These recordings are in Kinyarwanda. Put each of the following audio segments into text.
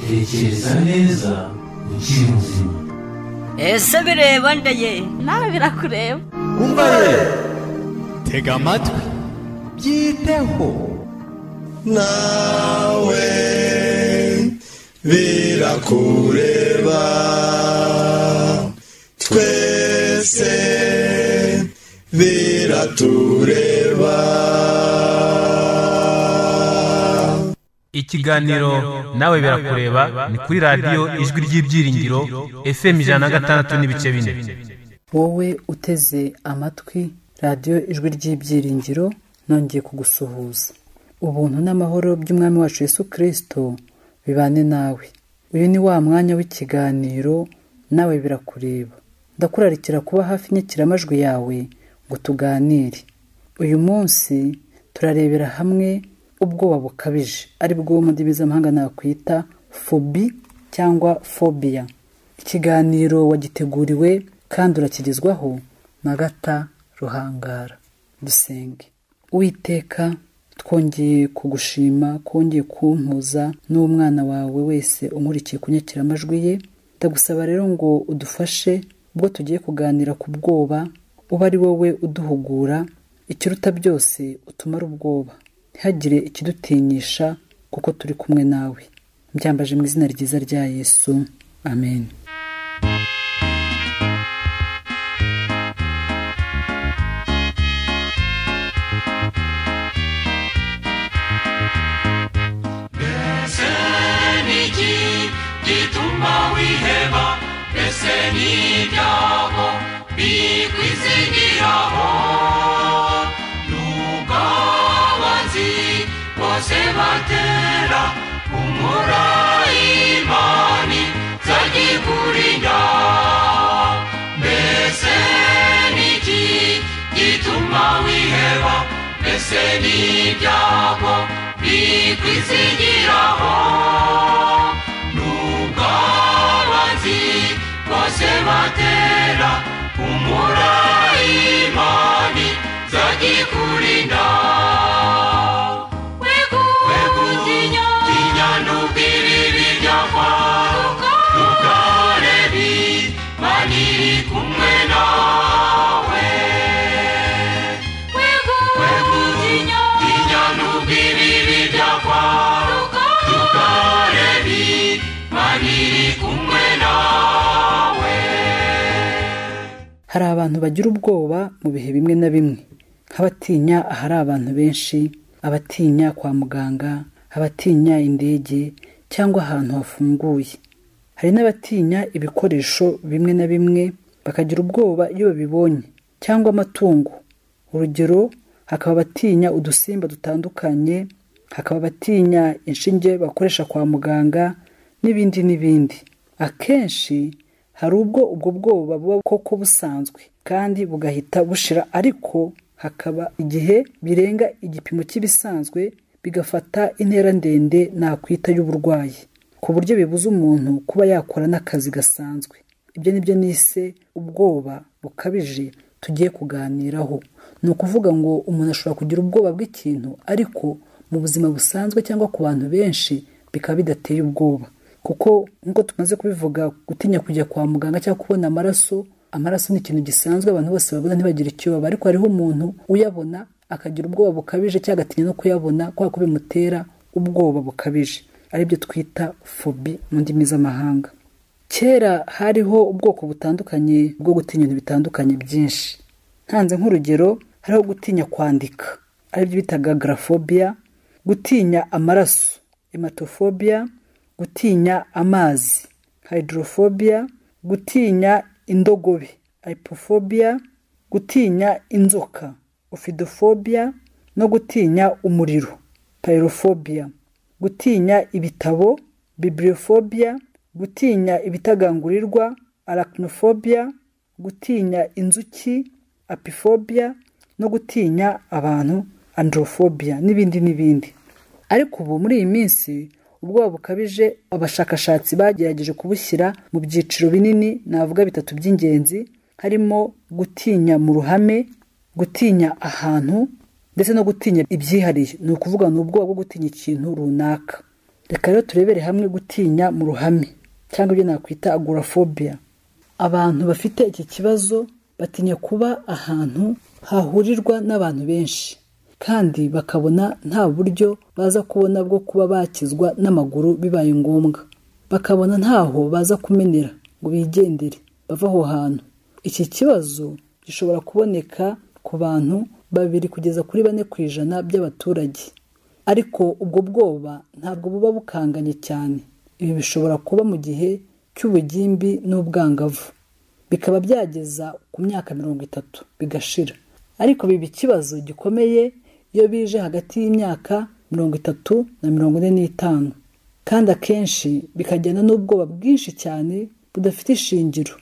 tekereza neza ukiri muzima ese bireba ndeye nawe birakureba umva ye tega amatwi byiteho nawe birakureba twese biratureba ikiganiro nawe birakureba ni kuri radiyo ijwi ry'ibyiringiro fm ijana na gatandatu n'ibice bine wowe uteze amatwi radiyo ijwi ry'ibyiringiro nongeye kugusuhuza ubuntu n'amahoro by'umwami wacu yesu kirisito bibane nawe uyu ni wa mwanya w'ikiganiro nawe birakureba ndakurarikira kuba hafi inyakiramajwi yawe ngo tuganire uyu munsi turarebera hamwe ubwoba bukabije ari bwo mu ndimi z'amahanga nakwita fobi cyangwa fobiya ikiganiro wagiteguriwe kandi urakigezwaho na gata ruhangara dusenge uwiteka twongeye kugushima kongeye kumpuza n'umwana wawe wese umurikiye kunyakiramajwi ye ndagusaba rero ngo udufashe ubwo tugiye kuganira ku bwoba uba ari wowe uduhugura ikiruta byose utumara ubwoba ntihagire ikidutinyisha kuko turi kumwe nawe mbyambaje mu izina ryiza rya yesu amen mbese ni iki gituma wiheba mbese ni ibyago bikwizigiraho n'ubwabazi bose batera kumura imani zagikurinda mbese ni iki gituma wiheba mbese ni ibyago bikwizigiraho n'ubwabazi bose batera kumura imani zagikurinda wegutinya tinya n'ubwiribi byava tukarebi maniri kumwe nawe wegutinya tinya n'ubwiribi byava tukarebi maniri kumwe nawe hari abantu bagira ubwoba mu bihe bimwe na bimwe nk'abatinya ahari abantu benshi abatinya kwa muganga abatinya indege cyangwa ahantu hafunguye hari n'abatinya ibikoresho bimwe na bimwe bakagira ubwoba iyo babibonye cyangwa amatungo urugero hakaba abatinya udusimba dutandukanye hakaba abatinya inshinge bakoresha kwa muganga n'ibindi n'ibindi akenshi hari ubwo ubwo bwoba buba koko busanzwe kandi bugahita bushira ariko hakaba igihe birenga igipimo cy'ibisanzwe bigafata intera ndende nakwita y'uburwayi ku buryo bibuza umuntu kuba yakora n'akazi gasanzwe ibyo ni byo nise ubwoba bukabije tugiye kuganiraho ni ukuvuga ngo umuntu ashobora kugira ubwoba bw'ikintu ariko mu buzima busanzwe cyangwa ku bantu benshi bikaba bidateye ubwoba kuko nk'uko tumaze kubivuga gutinya kujya kwa muganga cyangwa kubona amaraso amaraso ni ikintu gisanzwe abantu bose babona ntibagire icyo baba ariko hariho umuntu uyabona akagira ubwoba bukabije cyangwa agatinya no kuyabona kubera ko bimutera ubwoba bukabije aribyo twita fobi mu ndimi z'amahanga kera hariho ubwoko butandukanye bwo gutinya ibintu bitandukanye byinshi ntanze nk'urugero hariho gutinya kwandika aribyo bitaga garafobiya gutinya amaraso hematofobiya gutinya amazi hydrophobia gutinya indogobe hypophobia gutinya inzoka ophidophobia no gutinya umuriro pyrophobia gutinya ibitabo bibliophobia gutinya ibitagangurirwa arachnophobia gutinya inzuki apiphobia no gutinya abantu androphobia n'ibindi n'ibindi ariko ubu muri iyi minsi ubwoba bukabije abashakashatsi bagerageje kubushyira mu byiciro binini navuga bitatu by'ingenzi harimo gutinya mu ruhame gutinya ahantu ndetse no gutinya ibyihariye ni ukuvuga ni ubwoba bwo gutinya ikintu runaka reka rero turebere hamwe gutinya mu ruhame cyangwa ibyo nakwita agorafobia abantu bafite iki kibazo batinya kuba ahantu hahurirwa n'abantu benshi kandi bakabona nta buryo baza kubona bwo kuba bakizwa n'amaguru bibaye ngombwa bakabona ntaho baza kumenera ngo bigendere bava aho hantu iki kibazo gishobora kuboneka ku bantu babiri kugeza kuri bane ku ijana by'abaturage ariko ubwo bwoba ntabwo buba bukanganye cyane ibi bishobora kuba mu gihe cy'ubugimbi n'ubwangavu bikaba byageza ku myaka mirongo itatu bigashira ariko biba ikibazo gikomeye iyo bije hagati y'imyaka mirongo itatu na mirongo ine n'itanu kandi akenshi bikajyana n'ubwoba bwinshi cyane budafite ishingiro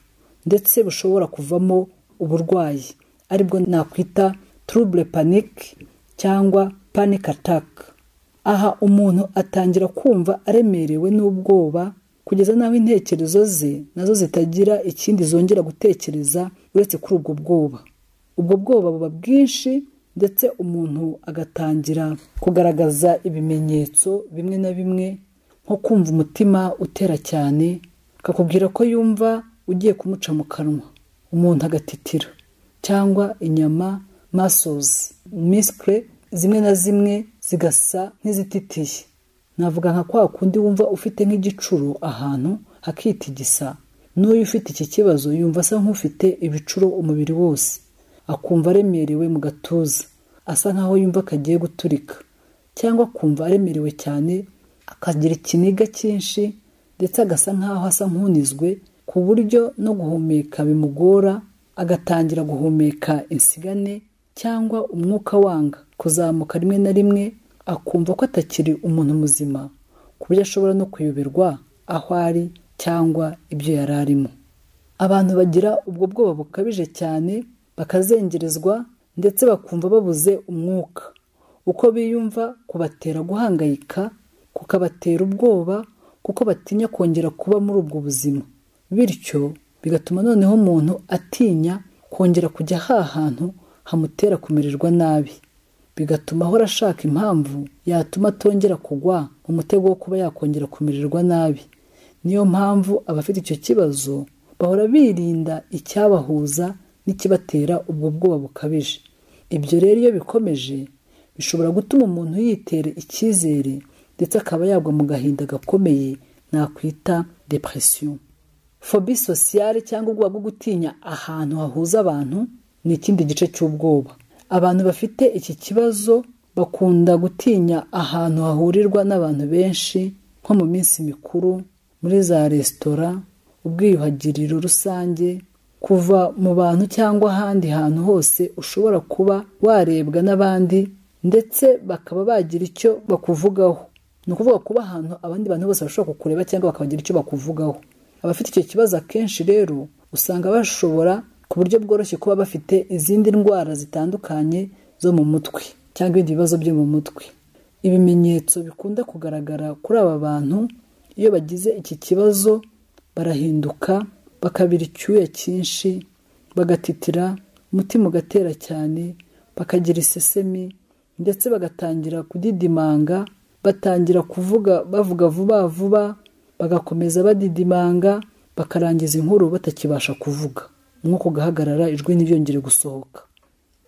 ndetse bushobora kuvamo uburwayi aribwo nakwita trouble panique cyangwa panic attack aha umuntu atangira kumva aremerewe n'ubwoba kugeza n'aho intekerezo ze nazo zitagira ikindi zongera gutekereza uretse kuri ubwo bwoba ubwo bwoba buba bwinshi ndetse umuntu agatangira kugaragaza ibimenyetso bimwe na bimwe nko kumva umutima utera cyane akakubwira ko yumva ugiye kumuca mu kanwa umuntu agatitira cyangwa inyama masozi misikire zimwe na zimwe zigasa nk'izititiye navuga nka kwa kundi wumva ufite nk'igicuro ahantu hakitigisa n'uyu ufite iki kibazo yumva asa nk'ufite ibicuro umubiri wose akumva aremerewe mu gatuza asa nk'aho yumva kagiye guturika cyangwa akumva aremerewe cyane akagira ikiniga cyinshi ndetse agasa nk'aho asa nk'unizwe ku buryo no guhumeka bimugora agatangira guhumeka insigane cyangwa umwuka wanga kuzamuka rimwe na rimwe akumva ko atakiri umuntu muzima ku buryo ashobora no kuyoberwa aho ari cyangwa ibyo yari arimo abantu bagira ubwo bwoba bukabije cyane bakazengerezwa ndetse bakumva babuze umwuka uko biyumva kubatera guhangayika kukabatera ubwoba kuko batinya kongera kuba muri ubwo buzima bityo bigatuma noneho umuntu atinya kongera kujya hantu hamutera kumererwa nabi bigatuma ahora ashaka impamvu yatuma atongera kugwa mu mutego wo kuba yakongera kumererwa nabi niyo mpamvu abafite icyo kibazo bahora birinda icyabahuza n'ikibatera ubwo bwoba bukabije ibyo rero iyo bikomeje bishobora gutuma umuntu yitera icyizere ndetse akaba yagwa mu gahinda gakomeye nakwita depresiyo fobi sosiyale cyangwa ubwoba bwo gutinya ahantu hahuza abantu ni ikindi gice cy'ubwoba abantu bafite iki kibazo bakunda gutinya ahantu hahurirwa n'abantu benshi nko mu minsi mikuru muri za resitora ubwiyuhagiriro rusange kuva mu bantu cyangwa ahandi hantu hose ushobora kuba warebwa n'abandi ndetse bakaba bagira icyo bakuvugaho ni ukuvuga kuba ahantu abandi bantu bose bashobora kukureba cyangwa bakabagira icyo bakuvugaho abafite icyo kibazo akenshi rero usanga bashobora ku buryo bworoshye kuba bafite izindi ndwara zitandukanye zo mu mutwe cyangwa ibindi bibazo byo mu mutwe ibimenyetso bikunda kugaragara kuri aba bantu iyo bagize iki kibazo barahinduka bakabira icyuya cyinshi bagatitira umutima ugatera cyane bakagira isesemi ndetse bagatangira kudidimanga batangira kuvuga bavuga vuba vuba bagakomeza badidimanga bakarangiza inkuru batakibasha kuvuga umwuka ugahagarara ijwi ntibyongere gusohoka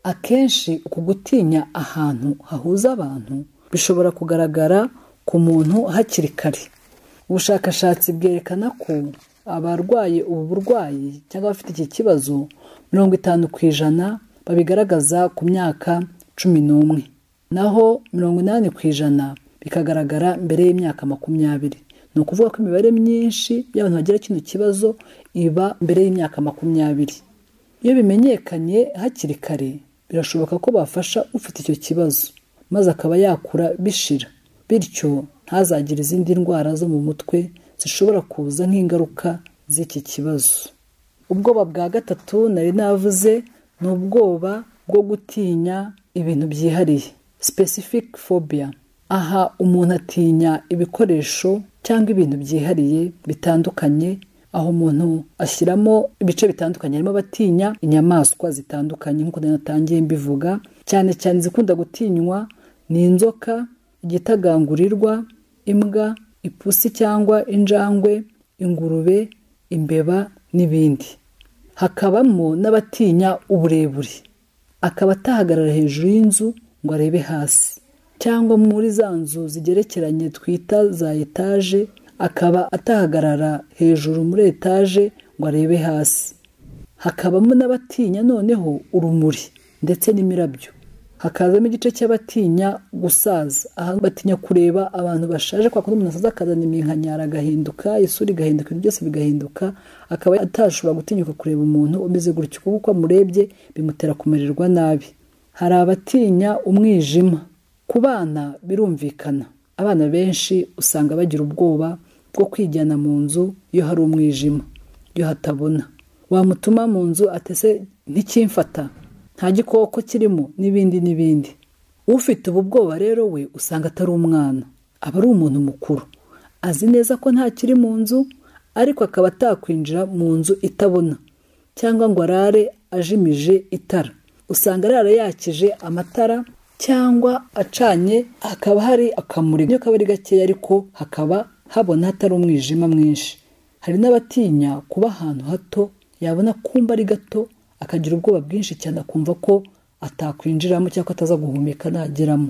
akenshi uku gutinya ahantu hahuza abantu bishobora kugaragara ku muntu hakiri kare ubushakashatsi bwerekana ko abarwaye ubu burwayi cyangwa abafite iki kibazo mirongo itanu ku ijana babigaragaza ku myaka cumi n'umwe naho mirongo inani ku ijana bikagaragara mbere y'imyaka makumyabiri ni ukuvuga ko imibare myinshi y'abantu bagira kino kibazo iba mbere y'imyaka makumyabiri iyo bimenyekanye hakiri kare birashoboka ko bafasha ufite icyo kibazo maze akaba yakura bishira bityo ntazagire izindi ndwara zo mu mutwe zishobora kuza nk'ingaruka z'iki kibazo ubwoba bwa gatatu nari navuze ni ubwoba bwo gutinya ibintu byihariye specific phobia aha umuntu atinya ibikoresho cyangwa ibintu byihariye bitandukanye aho umuntu ashyiramo ibice bitandukanye harimo abatinya inyamaswa zitandukanye nk'uko natangiye mbivuga cyane cyane izikunda gutinywa ni inzoka igitagangurirwa imbwa ipusi cyangwa injangwe ingurube imbeba n'ibindi hakabamo n'abatinya uburebure akaba atahagarara hejuru y'inzu ngo arebe hasi cyangwa muri za nzu zigerekeranye twita za etaje akaba atahagarara hejuru muri etaje ngo arebe hasi hakabamo n'abatinya noneho urumuri ndetse n'imirabyo hakazamo igice cy'abatinya gusaza aha batinya kureba abantu bashaje kwa kundi umuntu asaza akazana iminkanyara agahinduka isura igahinduka ibintu byose bigahinduka akaba atashobora gutinyuka kureba umuntu umeze gutyo kuko uko amurebye bimutera kumererwa nabi hari abatinya umwijima ku bana birumvikana abana benshi usanga bagira ubwoba bwo kwijyana mu nzu iyo hari umwijima iyo hatabona wamutuma mu nzu atese ntikimfata nta gikoko kirimo n'ibindi n'ibindi ufite ubu bwoba rero we usanga atari umwana aba ari umuntu mukuru azi neza ko nta kiri mu nzu ariko akaba atakwinjira mu nzu itabona cyangwa ngo arare ajimije itara usanga arara yakije amatara cyangwa acanye hakaba hari akamuri iyo kaba ari gakeya ariko hakaba habona hatari umwijima mwinshi hari n'abatinya kuba ahantu hato yabona kumba ari gato akagira ubwoba bwinshi cyane akumva ko atakwinjiramo cyangwa ataza guhumeka nageramo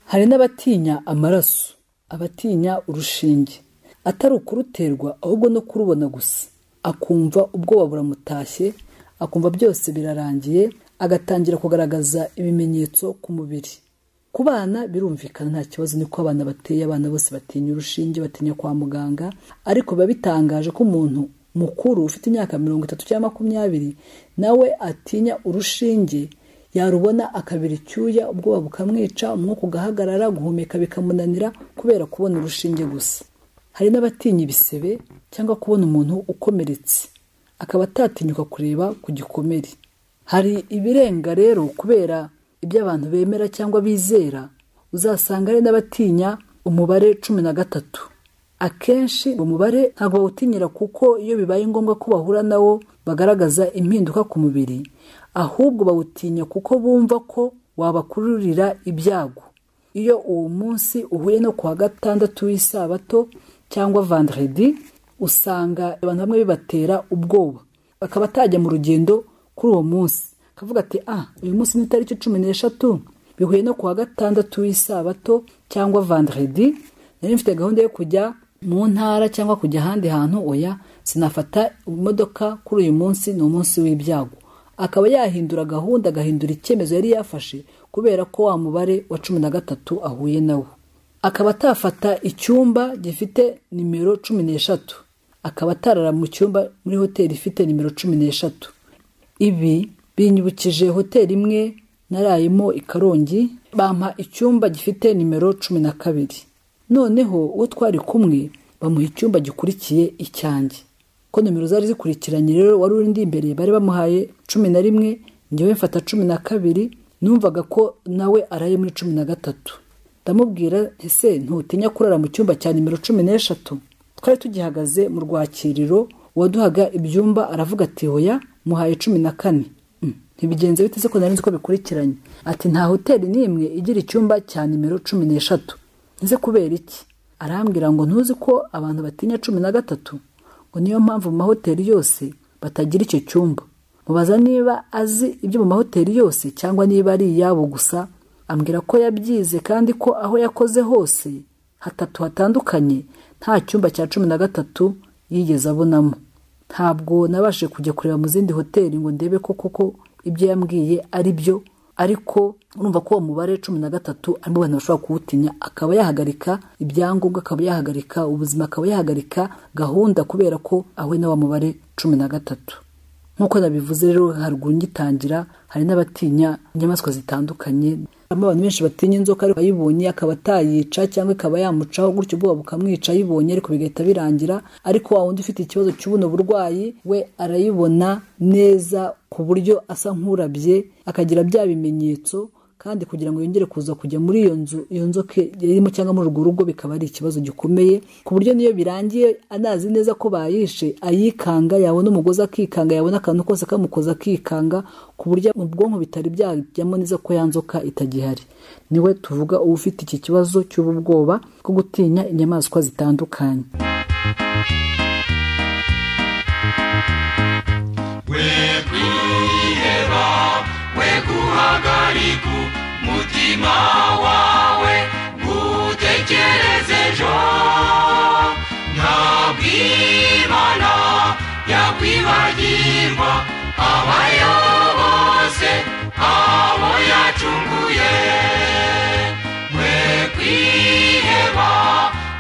hari n'abatinya amaraso abatinya urushinge atari ukuruterwa ahubwo no kurubona gusa akumva ubwoba buramutashye akumva byose birarangiye agatangira kugaragaza ibimenyetso ku mubiri ku bana birumvikana nta kibazo niko abana bateye abana bose batinya urushinge batinya kwa muganga ariko biba bitangaje ko umuntu mukuru ufite imyaka mirongo itatu cyangwa makumyabiri nawe atinya urushinge yarubona akabira icyuya ubwoba bukamwica umwuka ugahagarara guhumeka bikamunanira kubera kubona urushinge gusa hari n'abatinya ibisebe cyangwa kubona umuntu ukomeretse akaba atatinyuka kureba ku gikomere hari ibirenga rero kubera ibyo abantu bemera cyangwa bizera uzasanga hari n'abatinya umubare cumi na gatatu akenshi uwo mubare ntabwo bawutinyira kuko iyo bibaye ngombwa ko bahura nawo bagaragaza impinduka ku mubiri ahubwo bawutinya kuko bumva ko wabakururira ibyago iyo uwo munsi uhuye no ku wa gatandatu w'isabato cyangwa vanderedi usanga abantu bamwe bibatera ubwoba bakaba atajya mu rugendo kuri uwo munsi akavuga ati ah uyu munsi ni itariki cumi n'eshatu bihuye no ku wa gatandatu w'isabato cyangwa vanderedi nari mfite gahunda yo kujya mu ntara cyangwa kujya ahandi hantu oya sinafata imodoka kuri uyu munsi ni umunsi w'ibyago akaba yahindura gahunda agahindura icyemezo yari yafashe kubera ko wa mubare wa cumi na gatatu ahuye nawo akaba atafata icyumba gifite nimero cumi n'eshatu akaba atarara mu cyumba muri hoteli ifite nimero cumi n'eshatu ibi binyibukije hoteli imwe narayemo i karongi bampa icyumba gifite nimero cumi na kabiri noneho uwo twari kumwe bamuha icyumba gikurikiye icyanjye ko nimero zari zikurikiranye rero wari uri ndi imbere bari bamuhaye cumi na rimwe ngewe mfata cumi na kabiri numvaga ko nawe araye muri cumi na gatatu ndamubwira ese ntutinya kurara mu cyumba cya nimero cumi n'eshatu twari tugihagaze mu rwakiriro uwaduhaga ibyumba aravuga ati hoya muhaye cumi na kane ntibigenze biteze ko nari nzi ko bikurikiranye ati nta hoteli n'imwe igira icyumba cya nimero cumi n'eshatu nze kubera iki arambwira ngo ntuzi ko abantu batinya cumi na gatatu ngo niyo mpamvu mu mahoteli yose batagira icyo cyumba mubaza niba azi ibyo mu mahoteli yose cyangwa niba ari iyabo gusa ambwira ko yabyize kandi ko aho yakoze hose hatatu hatandukanye nta cyumba cya cumi na gatatu yigeze abonamo ntabwo nabashe kujya kureba mu zindi hoteli ngo ndebe ko koko ibyo yambwiye ari byo ariko urumva ko uwo mubare cumi na gatatu arimo abantu bashobora kuwutinya akaba yahagarika ibyangombwa akaba yahagarika ubuzima akaba yahagarika gahunda kubera ko ahuye na wa mubare cumi na gatatu nk'uko nabivuze rero haruguru ngitangira hari n'abatinya inyamaswa zitandukanye harimo abantu benshi batinya inzoka ariko ayibonye akaba atayica cyangwa ikaba yamucaho gutyo ubwoba bukamwica ayibonye ariko bigahita birangira ariko wa wundi ufite ikibazo cy'ubuno burwayi we arayibona neza ku buryo asa nk'urabye akagira bya bimenyetso kandi kugira ngo yongere kuza kujya muri iyo nzu iyo nzoka irimo cyangwa muri urwo rugo bikaba ari ikibazo gikomeye ku buryo niyo birangiye anazi neza ko bayishe ayikanga yabona umugozi akikanga yabona akantu kose kamukoza akikanga ku buryo mu bwonko bitari byajyamo neza ko ya nzoka itagihari niwe tuvuga uba ufite iki kibazo cy'ubu bwoba bwo gutinya inyamaswa zitandukanye wekwiheba wekuhagarika umutima wawe gutekereza ejo ntabwo imana yakwibagirwa abayo bose abo yacunguye wekwiheba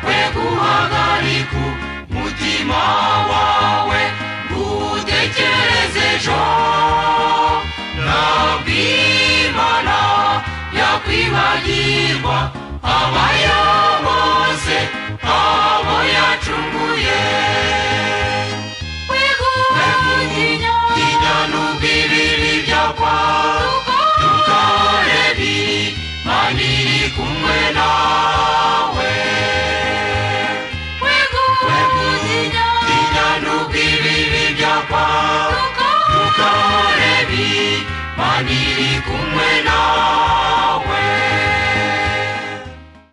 wekuhagarika umutima wawe gutekereza ejo ntabwo imana yakwibagirwa abayo bose abo yacunguye wegutinya tinya n'ubwibiri byakwa tukarebi maniri kumwe nawe wegutinya tinya n'ubwibiri byakwa tukarebi maniri kumwe nawe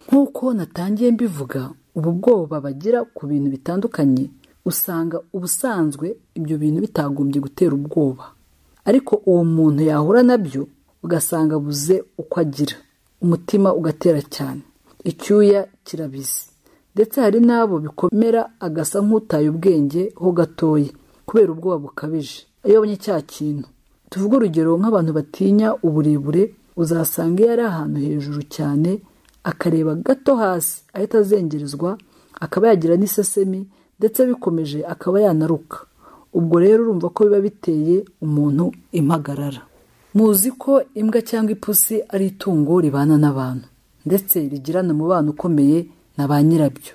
nk'uko natangiye mbivuga ubu bwoba bagira ku bintu bitandukanye usanga ubusanzwe ibyo bintu bitagombye gutera ubwoba ariko uwo muntu yahura nabyo ugasanga abuze uko agira umutima ugatera cyane icyuya kirabizi ndetse hari n'abo bikomera agasa nk'utaye ubwenge ho gatoya kubera ubwoba bukabije iyo abonye cya kintu tuvuge urugero nk'abantu batinya uburebure uzasanga iyo ari ahantu hejuru cyane akareba gato hasi ahita azengerezwa akaba yagira n'isesemi ndetse bikomeje akaba yanaruka ubwo rero urumva ko biba biteye umuntu impagarara muzi ko imbwa cyangwa ipusi ari itungo ribana n'abantu ndetse rigirana umubano ukomeye na ba nyirabyo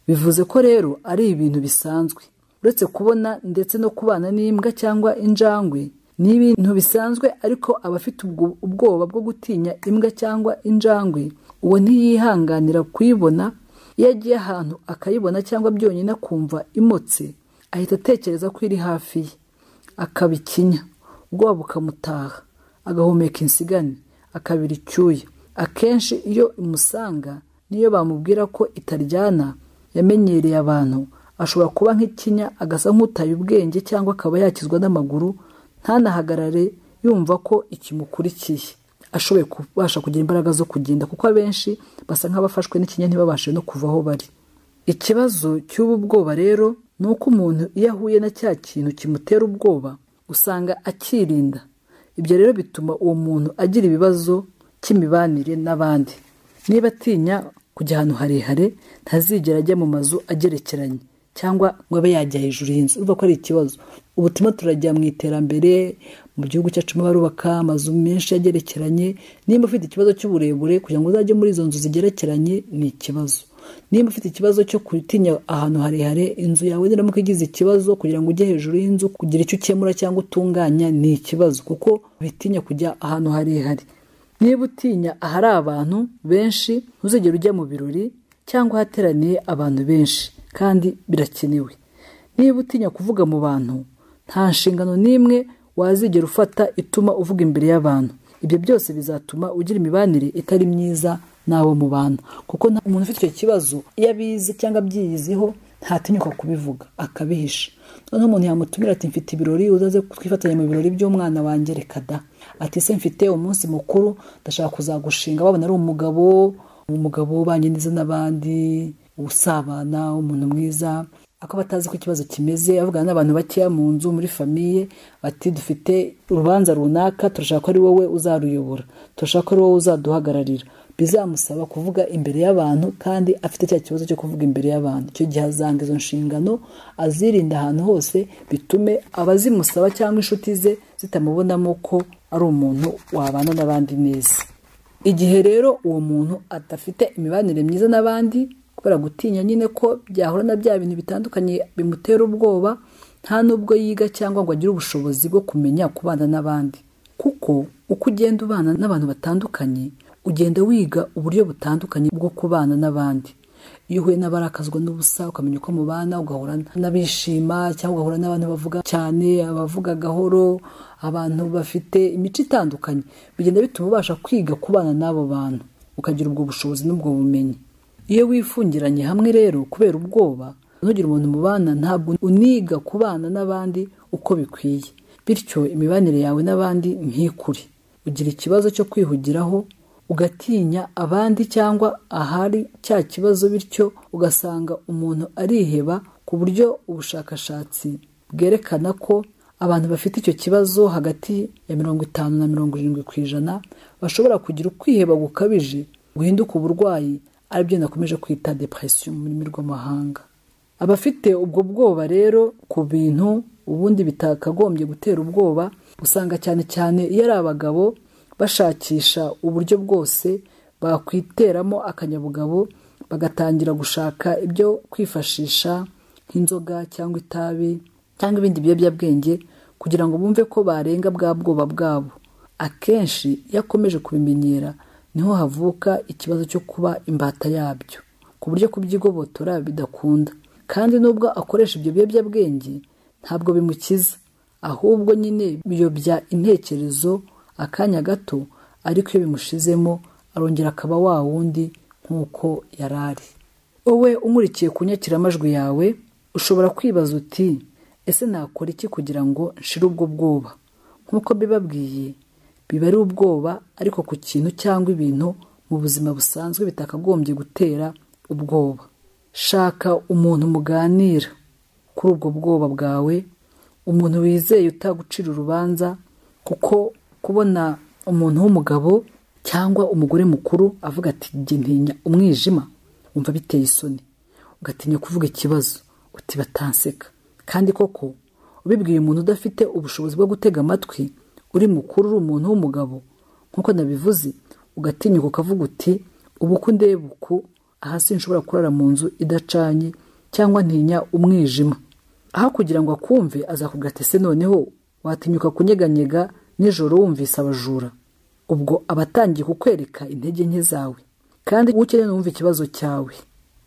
bivuze ko rero ari ibintu bisanzwe uretse kubona ndetse no kubana n'imbwa cyangwa injangwe ni ibintu bisanzwe ariko abafite ubwo- ubwoba bwo gutinya imbwa cyangwa injangwe uwo ntiyihanganira kuyibona iyo agiye ahantu akayibona cyangwa byonyine akumva imotse ahita atekereza ko iri hafi ye akabikinya ubwoba bukamutaha agahumeka insigane akabira icyuya akenshi iyo imusanga niyo bamubwira ko itaryana yamenyereye abantu ashobora kuba nk'ikinya agasa nk'utaye ubwenge cyangwa akaba yakizwa n'amaguru ntanahagarare yumva ko ikimukurikiye ashoboye kubasha kugira imbaraga zo kugenda kuko abenshi basa nk'abafashwe n'ikinya ntibabashe no kuva aho bari ikibazo cy'ubu bwoba rero ni uko umuntu iyo ahuye na cya kintu kimutera ubwoba usanga akirinda ibyo rero bituma uwo muntu agira ibibazo cy'imibanire n'abandi niba atinya kujya ahantu harehare ntazigera ajya mu mazu agerekeranye cyangwa ngo abe yajya hejuru y'inzu urumva ko ari ikibazo ubu turimo turajya mu iterambere mu gihugu cyacu barubaka amazu menshi agerekeranye niba ufite ikibazo cy'uburebure kugira ngo uzajye muri izo nzu zigerekeranye ni ikibazo niba ufite ikibazo cyo gutinya ahantu harehare inzu yawe niramuka igize ikibazo kugira ngo ujye hejuru y'inzu kugira icyo ukemura cyangwa utunganya ni ikibazo kuko bitinya kujya ahantu harehare niba utinya ahari abantu benshi ntuzigere ujya mu birori cyangwa ahateraniye abantu benshi kandi birakenewe niba utinya kuvuga mu bantu nta nshingano n'imwe wazigera ufata ituma uvuga imbere y'abantu ibyo byose bizatuma ugira imibanire itari myiza n'abo mubana kuko nta umuntu ufite icyo kibazo iyo abizi cyangwa abyiyiziho ntatinyuka kubivuga akabihisha noneho umuntu yamutumira ati mfite ibirori uzaze twifatanya mu birori by'umwana wanjye reka da ati se mfite umunsi mukuru ndashaka kuzagushinga babona ari umugabo umugabo ubanye neza n'abandi usabana umuntu mwiza ako batazi ko ikibazo kimeze avugana n'abantu bakeya mu nzu muri famiye bati dufite urubanza runaka turashaka ko ari wowe uzaruyobora turashaka ko ari wowe uzaduhagararira bizamusaba kuvuga imbere y'abantu kandi afite cya kibazo cyo kuvuga imbere y'abantu icyo gihe azanga izo nshingano azirinda ahantu hose bitume abazimusaba cyangwa inshuti ze zitamubonamo ko ari umuntu wabana n'abandi neza igihe rero uwo muntu adafite imibanire myiza n'abandi kubera gutinya nyine ko byahura na bya bintu bitandukanye bimutera ubwoba nta n'ubwo yiga cyangwa ngo agire ubushobozi bwo kumenya kubana n'abandi kuko uko ugenda ubana n'abantu batandukanye ugenda wiga uburyo butandukanye bwo kubana n'abandi iyo uhuye n'abarakazwa n'ubusa ukamenya uko mubana ugahura n'abishima cyangwa ugahura n'abantu bavuga cyane abavuga gahoro abantu bafite imico itandukanye bigenda bituma ubasha kwiga kubana n'abo bantu ukagira ubwo bushobozi n'ubwo bumenyi iyo wifungiranye hamwe rero kubera ubwoba ntugire umuntu mubana ntabwo uniga kubana n'abandi uko bikwiye bityo imibanire yawe n'abandi ntikure ugira ikibazo cyo kwihugiraho ugatinya abandi cyangwa ahari cya kibazo bityo ugasanga umuntu ariheba ku buryo ubushakashatsi bwerekana ko abantu bafite icyo kibazo hagati ya mirongo itanu na mirongo irindwi ku ijana bashobora kugira ukwiheba gukabije guhinduka uburwayi aribyo nakomeje kwita depression mu rurimi rw'amahanga abafite ubwo bwoba rero ku bintu ubundi bitakagombye gutera ubwoba usanga cyane cyane iyo ari abagabo bashakisha uburyo bwose bakwiteramo akanyabugabo bagatangira gushaka ibyo kwifashisha nk'inzoga cyangwa itabi cyangwa ibindi biyobyabwenge kugira ngo bumve ko barenga bwa bwoba bwabo akenshi iyo akomeje kubimenyera niho havuka ikibazo cyo kuba imbata yabyo ku buryo kubyigobotora bidakunda kandi nubwo akoresha ibyo biyobyabwenge ntabwo bimukiza ahubwo nyine biyobya intekerezo akanya gato ariko iyo bimushizemo arongera akaba wa wundi nk'uko yari ari wowe umurikiye ku nyakiramajwi yawe ushobora kwibaza uti ese nakora iki kugira ngo nshire ubwo bwoba nk'uko bibabwiye biba ari ubwoba ariko ku kintu cyangwa ibintu mu buzima busanzwe bitakagombye gutera ubwoba shaka umuntu muganira kuri ubwo bwoba bwawe umuntu wizeye utagucira urubanza kuko kubona umuntu w'umugabo cyangwa umugore mukuru avuga ati njye ntinya umwijima wumva biteye isoni ugatinya kuvuga ikibazo uti batanseka kandi koko ubibwiye umuntu udafite ubushobozi bwo gutega amatwi uri mukuru uri umuntu w'umugabo nk'uko nabivuze ugatinyuka ukavuga uti ubu uko ndeba uku aha sinshobora kurara mu nzu idacanye cyangwa ntinya umwijima aho kugira ngo akumve azakugatese noneho watinyuka kunyeganyega nijoro wumvise abajura ubwo aba atangiye kukwereka intege nke zawe kandi uwo ukeneye ni uwumva ikibazo cyawe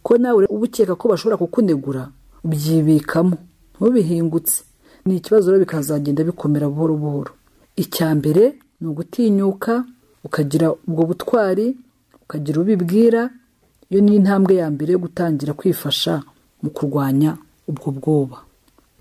ko nawe uba ukeka ko bashobora kukunegura ubyibikamo ntubihingutse ni ikibazo rero bikazagenda bikomera buhoro buhoro icya mbere ni ugutinyuka ukagira ubwo butwari ukagira ubibwira iyo ni intambwe ya mbere yo gutangira kwifasha mu kurwanya ubwo bwoba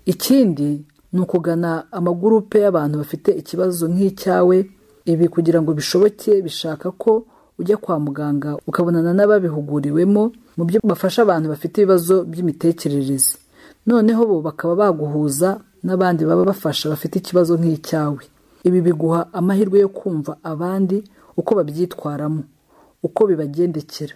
ikindi ni ukugana amagurupe y'abantu bafite ikibazo nk'icyawe ibi kugira ngo bishoboke bishaka ko ujya kwa muganga ukabonana n'ababihuguriwemo mu byo bafasha abantu bafite ibibazo by'imitekerereze noneho bo bakaba baguhuza n'abandi baba bafasha bafite ikibazo nk'icyawe ibi biguha amahirwe yo kumva abandi uko babyitwaramo uko bibagendekera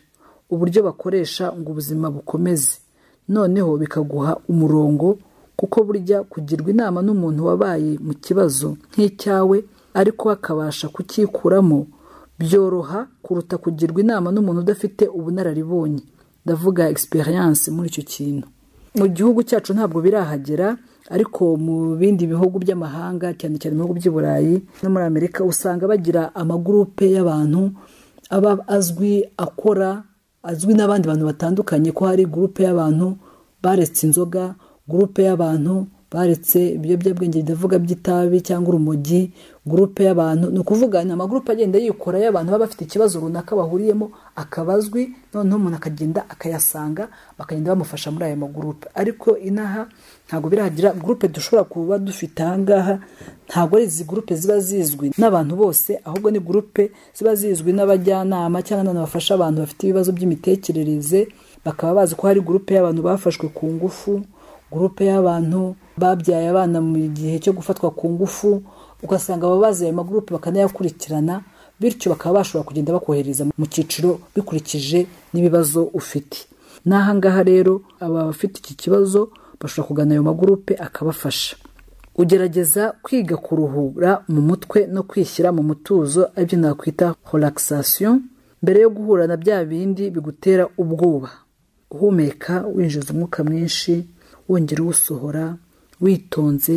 uburyo bakoresha ngo ubuzima bukomeze noneho bikaguha umurongo kuko burya kugirwa inama n'umuntu wabaye mu kibazo nk'icyawe ariko akabasha kucyikuramo byoroha kuruta kugirwa inama n'umuntu udafite ubunararibonye ndavuga experience muri icyo kintu mu gihugu cyacu ntabwo birahagera ariko mu bindi bihugu by'amahanga cyane cyane mu bihugu by'i burayi no muri amerika usanga bagira amagurupe y'abantu aba azwi akora azwi n'abandi bantu batandukanye ko hari gurupe y'abantu baretse inzoga gurupe y'abantu baretse ibiyobyabwenge bidavuga by'itabi cyangwa urumogi gurupe y'abantu ni ukuvuga ni amagurupe agenda yikora y'abantu baba bafite ikibazo runaka bahuriyemo akabazwi noneho umuntu akagenda akayasanga bakagenda bamufasha muri ayo magurupe ariko inaha ntabwo biragira gurupe dushobora kuba dufite ahangaha ntabwo ari izi gurupe ziba zizwi n'abantu bose ahubwo ni gurupe ziba zizwi n'abajyanama cyangwa n'abantu bafasha abantu bafite ibibazo by'imitekerereze bakaba bazi ko hari gurupe y'abantu bafashwe ku ngufu gurupe y'abantu babyaye abana mu gihe cyo gufatwa ku ngufu ugasanga ababazi ayo magurupe bakanayakurikirana bityo bakaba bashobora kugenda bakohereza mu cyiciro bikurikije n'ibibazo ufite n'aha ngaha rero aba bafite iki kibazo bashobora kugana ayo magurupe akabafasha ugerageza kwiga kuruhura mu mutwe no kwishyira mu mutuzo aribyo nakwita relaxation mbere yo guhura na bya bindi bigutera ubwoba uhumeka winjiza umwuka mwinshi wongera uwusohora witonze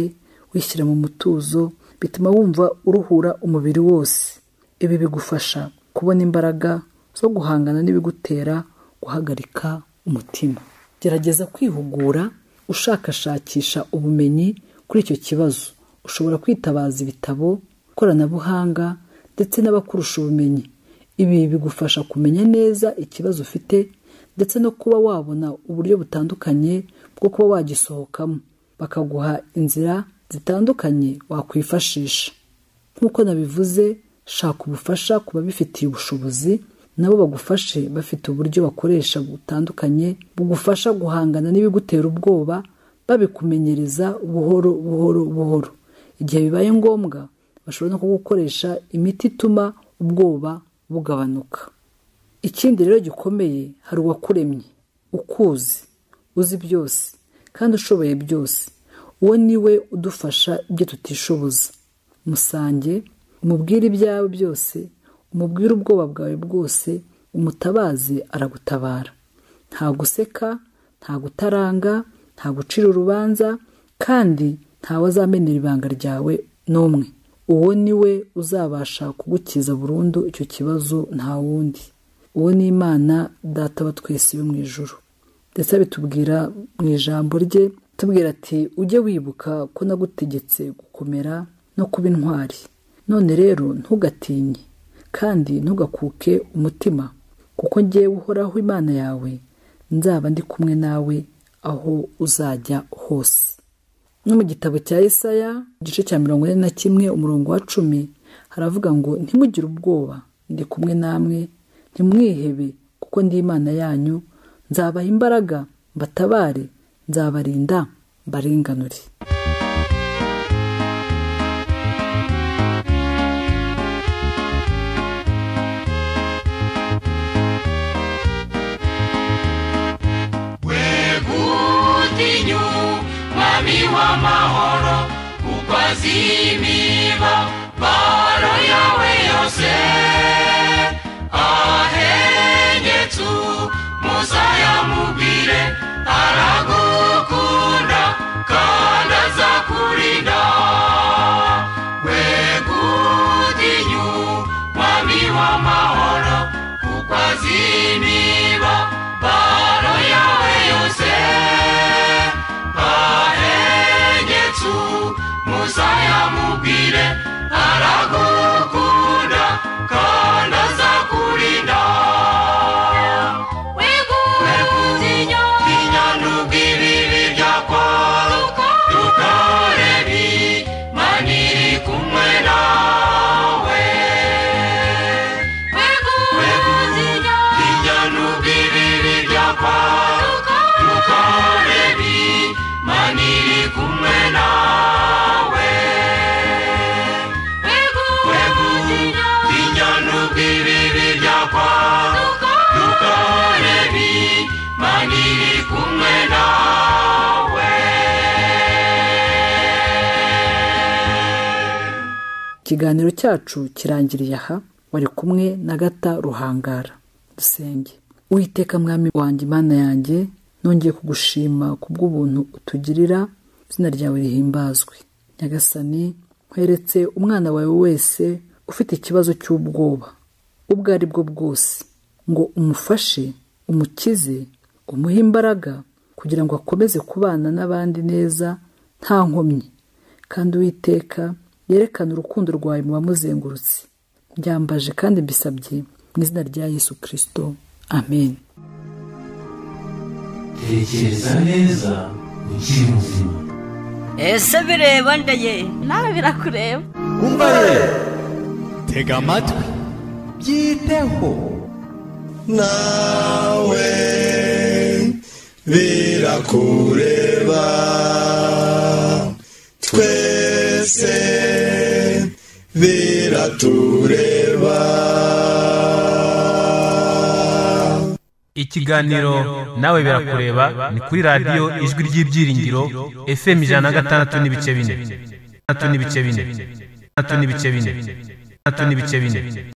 wishyira mu mutuzo bituma wumva uruhura umubiri wose ibi bigufasha kubona imbaraga zo guhangana n'ibigutera guhagarika umutima gerageza kwihugura ushakashakisha ubumenyi kuri icyo kibazo ushobora kwitabaza ibitabo ikoranabuhanga ndetse n'abakurusha ubumenyi ibi bigufasha kumenya neza ikibazo ufite ndetse no kuba wabona uburyo butandukanye bwo kuba wagisohokamo bakaguha inzira zitandukanye wakwifashisha nk'uko nabivuze shaka ubufasha ku babifitiye ubushobozi nabo bagufashe bafite uburyo bakoresha butandukanye bugufasha guhangana n'ibigutera ubwoba babikumenyereza buhoro buhoro buhoro igihe bibaye ngombwa bashobora no kugukoresha imiti ituma ubwoba bugabanuka ikindi rero gikomeye hari uwakuremye ukuzi uzi byose kandi ushoboye byose uwo ni we udufasha ibyo tutishoboza musange umubwire ibyawe byose umubwire ubwoba bwawe bwose umutabaze aragutabara nta guseka nta gutaranga nta gucira urubanza kandi ntawe azamenera ibanga ryawe n'umwe uwo ni we uzabasha kugukiza burundu icyo kibazo nta wundi uwo ni imana data wa twese yo mu ijoro ndetse abitubwira mu ijambo rye tubwira ati ujye wibuka ko nagutegetse gukomera no kuba intwari none rero ntugatinye kandi ntugakuke umutima kuko ngewe uhoraho imana yawe nzaba ndi kumwe nawe aho uzajya hose no mu gitabo cya Yesaya igice cya mirongo ine na kimwe umurongo wa cumi haravuga ngo ntimugire ubwoba ndi kumwe namwe ntimwihebe kuko ndi imana yanyu nzabaha imbaraga mbatabare nzabarinda mbarenganure wegutinyu mwami w'amahoro ukwazimiba baro yawe yose ahengetsu musa yamubwire aragukunda kandi azakurinda wegutinyu mwami w'amahoro ukwazimiba baro yawe yose ahengetsu musa yamubwire aragukunda kandi azakurinda wegutinya inyanubwiriri ryakwaruka tukarebi maniri kumwe nawe wegutinya inyanubwiriri ryakwaruka tukarebi maniri kumwe nawe inyanubwiriri ryakwaruka tukarebi maniri kumwe nawe ikiganiro cyacu kirangiriye aha wari kumwe na gata ruhangara dusenge Uwiteka mwami wanjye imana yanjye nongeye kugushima kubw'ubuntu utugirira izina ryawe rihimbazwe nyagasani nkweretse umwana wawe wese ufite ikibazo cy'ubwoba ubwo ari bwo bwose ngo umufashe umukize umuhe imbaraga kugira ngo akomeze kubana n'abandi neza nta nkomyi kandi uwiteka yerekana urukundo rwawe mu bamuzengurutse byambaje kandi mbisabye mu izina rya yesu kirisito amen tekereza neza ukiri muzima ese bireba ndaye nawe birakureba umva ye tega amatwi byiteho nawe birakureba twese biratureba ikiganiro nawe birakureba ni kuri radiyo ijwi ry'ibyiringiro fm ijana na gatandatu n'ibice bine gatandatu n'ibice bine gatandatu n'ibice bine gatandatu n'ibice bine